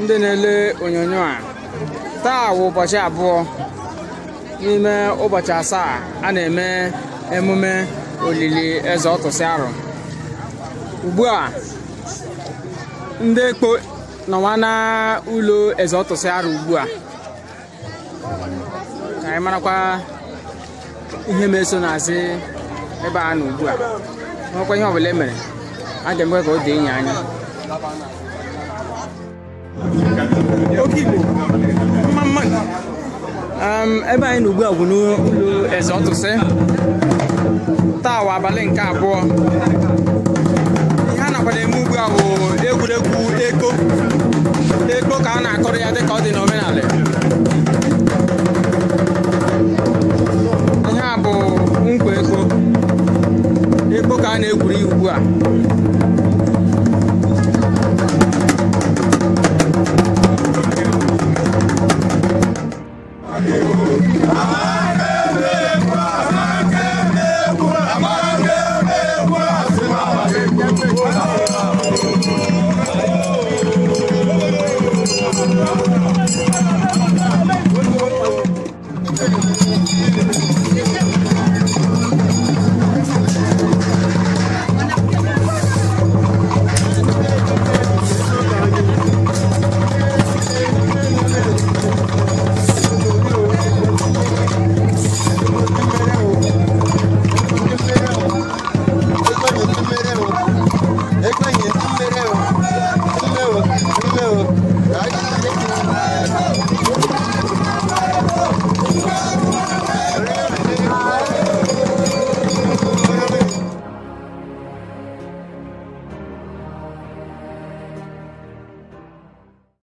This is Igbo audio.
ndị na-ele onyonyo a taa wụ ụbọchị abụọ n'ime ụbọchị asaa a na-eme emume olili eze ọtụsị arụ ugbu a ndị ekpo nọwa na ụlọ eze ọtụsị arụ ugbu a ka anyị marakwa ihe ma-eso n'azị ebe a nọ ugbu a nwekwa ihe ọbụla e mere a ga-emekwa ka o dee enyi anya oke igbo mma mma um, ebe anyị nọ ugbu a bụ n'ụlọ eze ọtụsị taa wa abalị nke abụọ ihe a nakwa na-eme ugbu a bụ egwuregwu eko eko ka a na-akọrọ ya dịka ọ dị n'omenala ihe a bụ nkwa eko eko ka a na-egwuri ugbu a